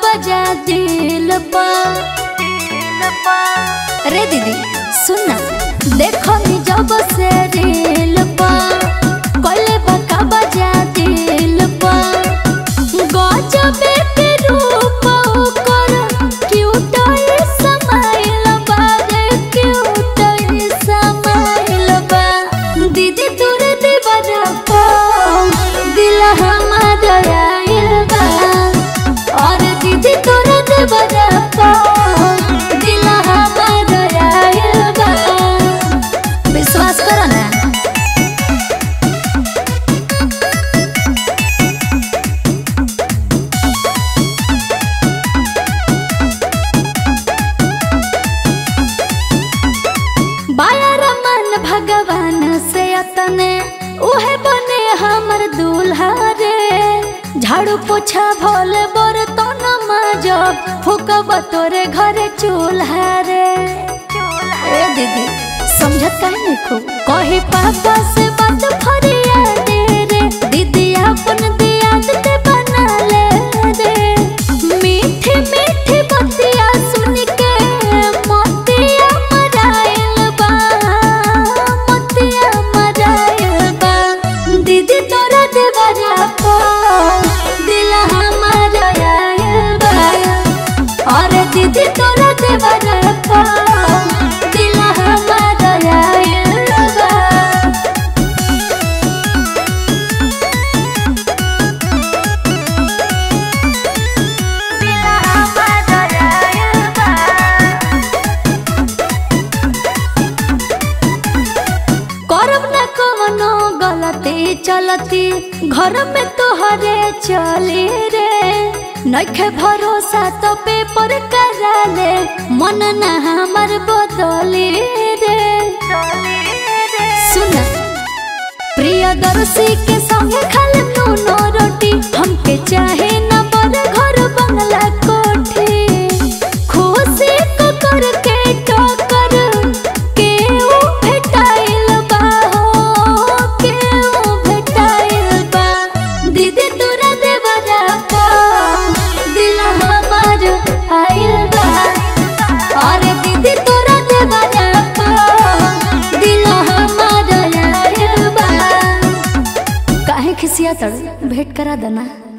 बजा दिल पा रे दीदी सुन ना देखो नी जब से रील पा कोले बका बजा दिल पा गजबे के रूप ओकर क्यूट स्माइल बा रे क्यूट स्माइल बा दीदी तोर दीवाना पा दिल हमार आइल बा और दीदी तोर दीवाना पा दिल हमार आइल बा विश्वास करो ना बायर मन भगवान से अतने उहे बने हमर दूल्हा रे झाड़ू पोछा भोल बर तो जब फूकब तोरे घरे चूल्हा रे ए दीदी समझत काहे नहीं खूब कही पापा से बात फरिया दे रे दीदी अपन दियाद ते बना ले रे मीठी मीठी बतिया सुन के मोतिया मराइल बा मोतिया मराइल बा दीदी तोरा देवरा पा दिल हमार आइल बा अरे दीदी तोरा देवरा पा दिल हमार आइल बा करब न कवनो गलती चलती घर में तोहरे चली रे नखे भरोसा तो पेपर करा ले मन न हमर बदली रे सुन प्रियदर्शी के संगे खाले नूनो रोटी हमके चाहे न बड़ घर बंगला कोठी खुशी को करके टोकर के ऊ भेटाइल बा हो के ऊ भेटाइल बा दीदी तोरा देवरा पा दिल हमार आइल बा अरे दीदी तोरा देवरा पा दिल हमार आइल बा काहे खिसिया तड़ भेंट करा देना